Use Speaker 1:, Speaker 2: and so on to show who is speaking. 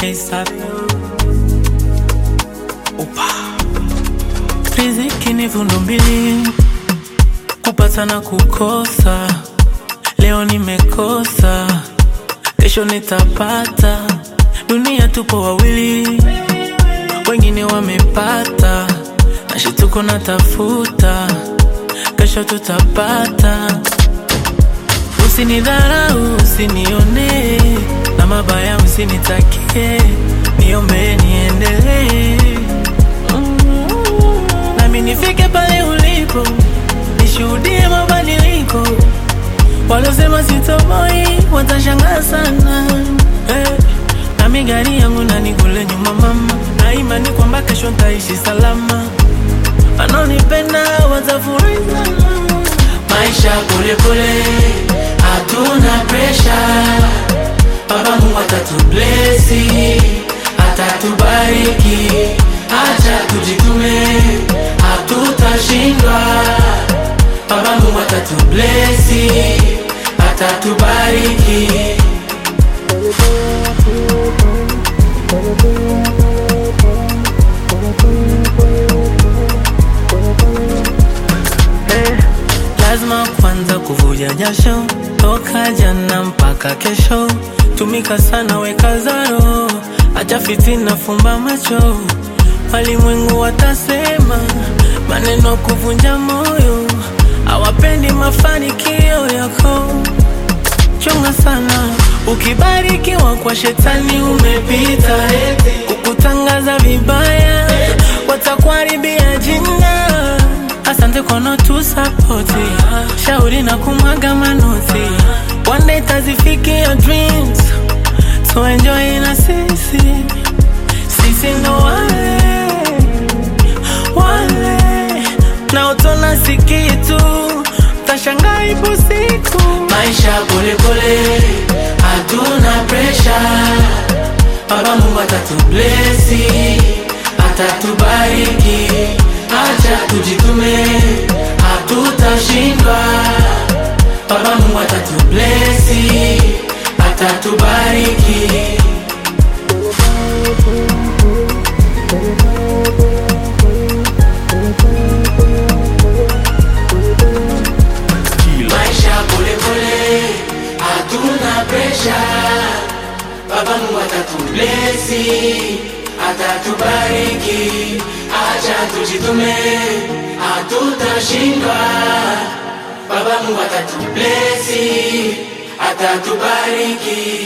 Speaker 1: ASAP. Upa. Riziki ni vundo mbili, kupata na kukosa. Leo nimekosa, kesho nitapata. Dunia tupo wawili, wengine wamepata, na shituko natafuta, kesho tutapata. Usinidharau, usinione na mabaya, usinitakie, niombe niendelee Mm. nami nifike pale ulipo, nishuhudie mabadiliko. Walosema sitoboi watashangaa sana eh. Nami gari yangu nani kule nyuma mama, na imani kwamba kesho ntaishi salama. Wanaonipenda watafurahi sana. Maisha polepole, hatuna presha. Baba Mungu atatublesi, atatubariki. Acha tujitume, hatutashindwa. Baba Mungu atatublesi, atatubariki. lazima kwanza kuvuja jasho toka jana mpaka kesho tumika sana weka zaro acha fitina fumba macho walimwengu watasema maneno kuvunja moyo hawapendi mafanikio yako chunga sana ukibarikiwa kwa shetani umepita kukutangaza vibaya watakuharibia jina asante kwa notu sapoti shauri na kumwaga manoti one day tazifikia dreams so enjoy na sisi sisi ndo wale wale na utona sikitu tashangaa ipo siku maisha polepole hatuna presha baba mungu atatublesi atatubariki acha tujitume hatutashindwa baba mungu atatublesi atatubariki maisha polepole hatuna presha baba mungu atatublesi atatubariki acha tujitume hatutashindwa baba mungu atatublesi atatubariki